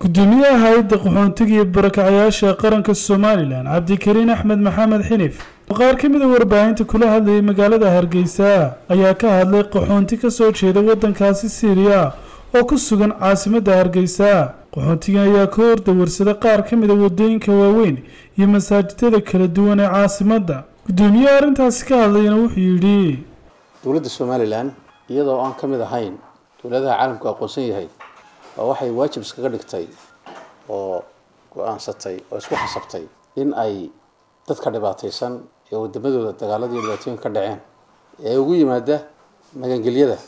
gudoomiyaha hay-adda qaxoontiga iyo barakacayaasha qaranka somalilan cabdikariin axmed maxamed xinif oo qaar ka mid a warbaahinta kula hadlayay magaalada hargeysa ayaa ka hadlay qaxoonti kasoo jeeda waddankaasi siiriya oo ku sugan caasimadda hargeysa qaxoontigan ayaa ka hordawarsada qaar ka mid a wadooyinka waaweyn iyo masaajidada kala duwan ee caasimadda gudoomiyaha arrintaasi ka hadlayana wuxuu yidhi dowladda somalilan iyadoo aan ka mid ahayn dowladaha caalamku aqoonsan yahay oo waxay waajib iskaga dhigtay oo go-aansatay oo isku xasabtay in ay dadka dhibaataysan ee wadamadooda dagaalada iyo dhibaatooyin ka dhaceen ee ugu yimaada magangelyada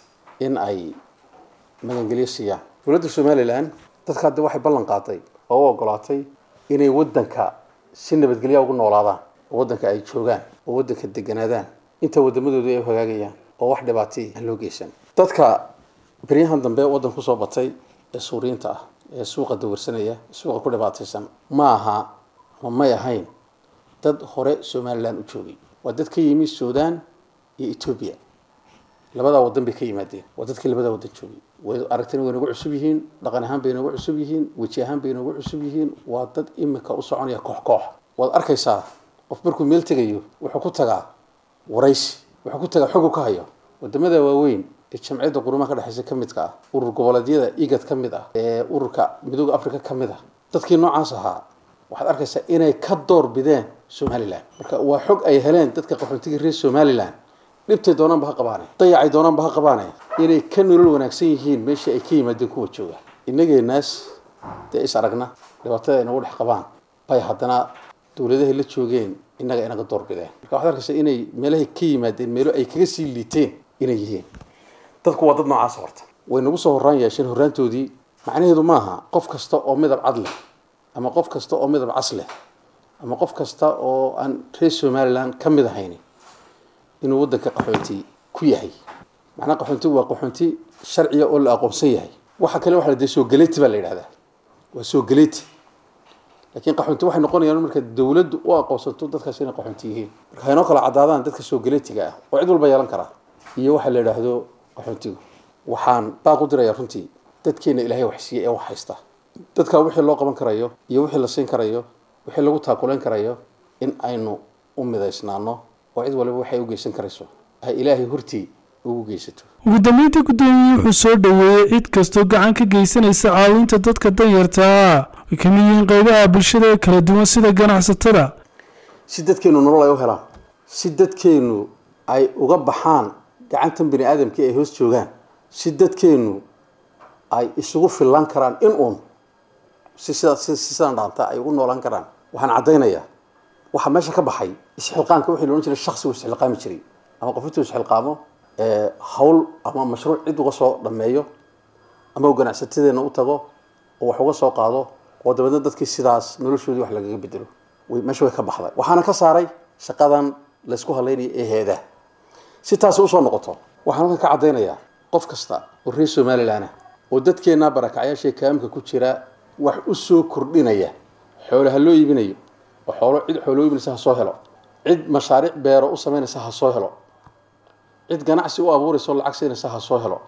in ay magangelyo siiyaan dowladda somalilan dadka hadda waxay ballan qaaday oo u ogolaatay inay waddanka si nabadgelya ugu noolaadaan oo waddanka ay joogaan oo waddanka deganaadaan inta wadamadooda ay hagaagayaan oo wax dhibaatay aan loo geysan dadka beryahan dambe waddan kusoo batay ee suuriyiinta ah ee suuqa dawarsanaya suuqa ku dhibaataysan ma aha ama may ahayn dad hore somalilan u joogay waa dad ka yimi sudan iyo etoobiya labadaa waddan bay ka yimaadeen waa dadkii labadaa waddan joogay way aragtina way nagu cusub yihiin dhaqan ahaan bay nagu cusub yihiin weji ahaan bay nagu cusub yihiin waa dad imika u soconaya koox koox waad arkaysaa qof markuu meel tegayo wuxuu ku tagaa waraysi wuxuu ku tagaa xogu ka hayo wadamada waaweyn ee jamciyadda qurumaha ka dhexeysa ka midka ah urur goboleedyada igad ka mid ah ee ururka midooda africa ka mid ah dadkii noocaas ahaa waxaad arkaysaa inay ka door bideen somalilan marka waa xog ay heleen dadka qaxootiga reer somalilan dhibtay doonaanba ha qabaane dayacay doonaanba ha qabaane inay ka nolol wanaagsan yihiin meeshii ay ka yimaadeen kuwa jooga inageenaas dee is aragna dhibaatada ay nagu dhex qabaan bay haddana dowladahay la joogeen innaga inaga door bideen marka waxaad arkaysaa inay meelahay ka yimaadeen meelo ay kaga sii liiteen inay yihiin dadku waa dad noocaas horta way nagu soo horraan yeesheen horraantoodii macnaheedu maaha qof kasta oo midab cad leh ama qof kasta oo midab cas leh ama qof kasta oo aan reer somalilan ka mid ahayn inuu waddanka qaxoonti ku yahay macnaha qaxoontigu waa qaxoonti sharciya oo la aqoonsan yahay waxa kale waxa la dee soogaleeti baa la yidhahdaa waa soogaleeti laakiin qaxoonti waxay noqonayaan marka dowladdu u aqoonsato dadkaas inay qaxoonti yihiin marka haynoo kala caddaadaan dadka soogaleetiga ah oo cid walba yeelan karaa iyo waxa la yidhaahdo qaxoontigu waxaan baaq u dirayaa runtii dadkeena ilaahay wax siiyey ee wax haysta dadka wixii loo qaban karayo iyo wixii la siin karayo wixii lagu taakulayn karayo in aynu u midaysnaano oo cid waliba waxay u geysan karayso ay ilaahay hortii ugu geysato ugu dambeyntii guddoomiye wuxuu soo dhoweeyey cid kastoo gacan ka geysanaysa caawinta dadka danyartaa ay ka mid yihiin qaybaha bulshada ee kala duwan sida ganacsatada si dadkeenu nolol ay u helaan si dadkeenu ay uga baxaan gacantan bini aadamkii ay hoos joogaan si dadkeenu ay isugu fillaan karaan in uun si sidaa si sidaan dhaanta ay ugu noolaan karaan waxaan caddaynayaa waxaa meesha ka baxay isxilqaanka wixii loodhan jiray shaksigu isxilqaami jiray ama qof intuu isxilqaamo hawl ama mashruuc cid uga soo dhameeyo ama uu ganacsatadeena u tago oo wax uga soo qaado oo dabeedna dadkii sidaas noloshoodii wax lagaga bedelo way meesha way ka baxday waxaana ka saaray shaqadan laysku halaynaya ee heedaa si taasi usoo noqoto waxaan halkan ka caddaynayaa qof kasta oo reer somalilan ah oo dadkeenna barakacyaashae kaamka ku jira wax u soo kordhinaya xoole ha loo iibinayo oo xoolo cid xoolo iibinaysa ha soo helo cid mashaariic beero u samaynaysa ha soo helo cid ganacsi u abuuraysa oo lacag siinaysa ha soo helo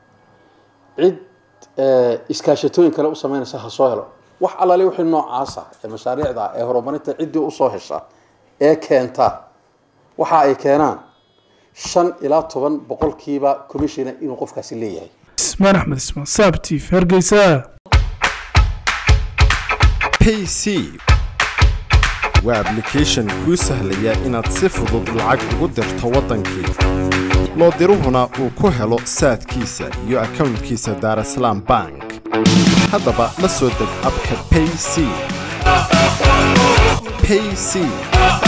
cid iskaashatooyin kale u samaynaysa ha soo helo wax allaale wixii noocaasa ee mashaariicda ee horumarinta ciddii usoo hesha ee keenta waxa ay keenaan shan ilaa toban boqolkiiba commissiona inuu qofkaasi leeyahay ismaan axmed ismaan saabtiif hargeysa payc waa ablication kuu sahlaya inaad si fudud lacag ugu dirto waddankii loo diruhuna uu ku helo saadkiisa iyo akownkiisa daarasalaam bank haddaba la soo deg abka payc payc